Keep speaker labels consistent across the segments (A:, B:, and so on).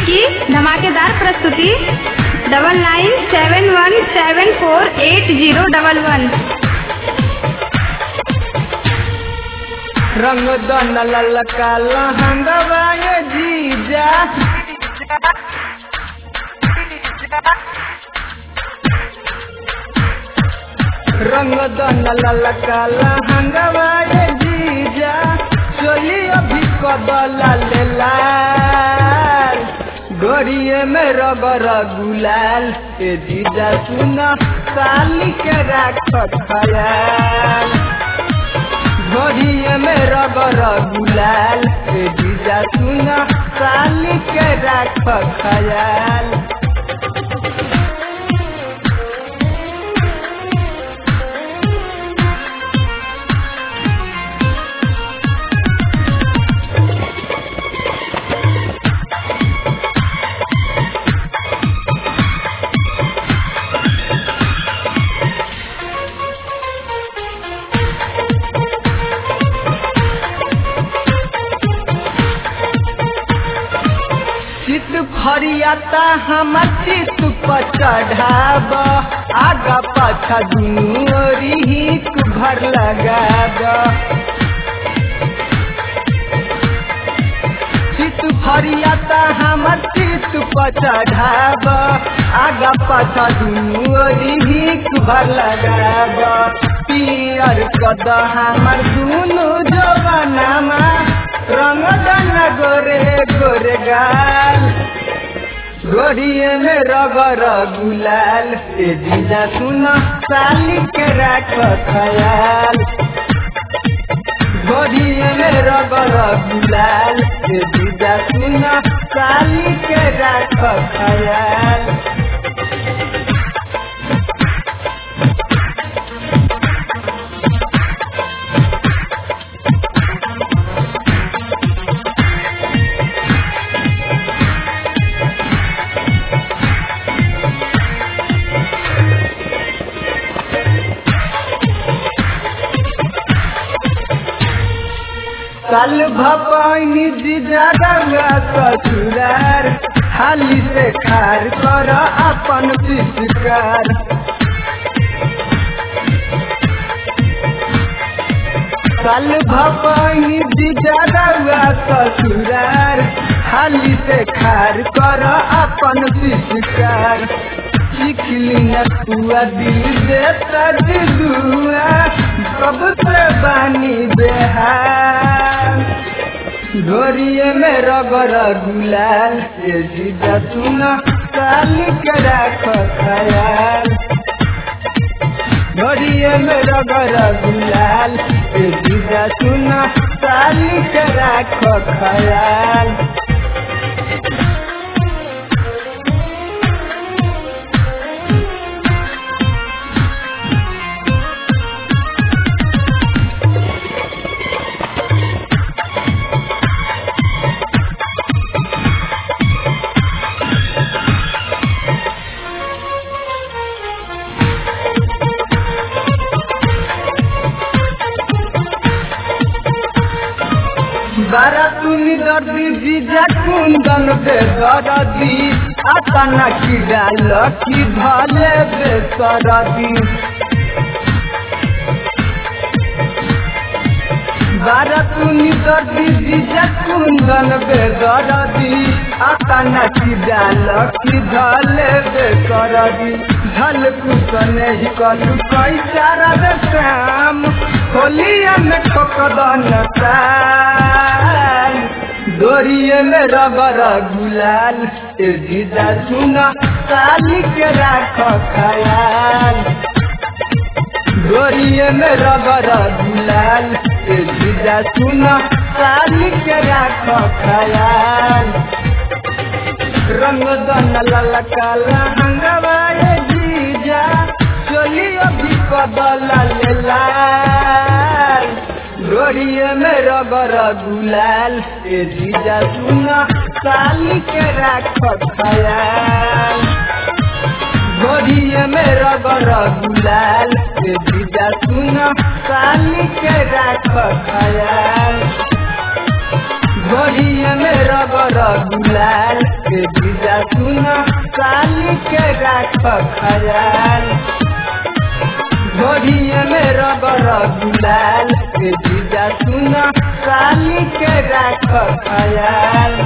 A: की धमाकेदार प्रस्तुति double nine seven one seven four eight zero double one
B: रंग दन ललका लहंगवा ये जीजा रंग दन ललका लहंगवा ये जीजा चोली अभी कदला ले लाल गोरिये में रबर गुलाल ए जीजा सुना साली के राख खयाल घोड़िए में रबर गुलाल ए जीजा सुना साली के राख खयाल चित फरियाता हम चित पर चढ़ाब आगा पाछा दुनू ओरी हिक भर लगाब चित फरियाता हम चित पर चढ़ाब आगा पाछा दुनू ओरी हिक भर लगाब पियर कद हमर दुनू जवानामा रंग दन गोरे गोरे गाल गोरिये में रगर गुलाल ए जीजा सुन साली के राख खयाल गोरिये में रगर गुलाल ए जीजा सुन साली के राख खयाल साल भपानी जीजा गंगा ससुरार हाली से खार कर अपन पिचकार साल भपानी जीजा गंगा ससुरार हाली से खार कर अपन पिचकार चिखली न पुआ दिल दे दुआ सब से बानी बेहार घोरिये में रगर गुलाल ये जीजा सुन साली के राख खयाल घोरिये में रगर गुलाल ये जीजा सुन साली के राख खयाल बारा तुनी दर्दी जीजा कुंदन बे दरदी आतना की डाल की भले बे सरदी बारा तुनी दर्दी जीजा कुंदन बे दरदी आतना की डाल की भले बे सरदी झल कुसने ही कलु कई चारा दे श्याम होलिया में ठोकदन साल दोरिये में रबर गुलाल ए जीजा सुना साली के राख खयाल दोरिये में रबर गुलाल ए जीजा सुना साली के राख खयाल रंग दन ललका लहंगवा ए जीजा चोली अभी कदला ले लाल गोरिये में रबर गुलाल ए जीजा सुना साली के राख खयाल गोरिये में रबर गुलाल ए जीजा सुना साली के राख खयाल गोरिये में रबर गुलाल ए जीजा सुन साली के राख खयाल घोड़िए में रबर गुलाल ए जीजा सुन साली के राख खयाल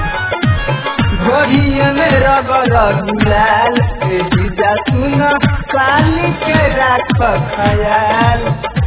B: घोड़िए में रबर गुलाल ए जीजा सुन साली के राख खयाल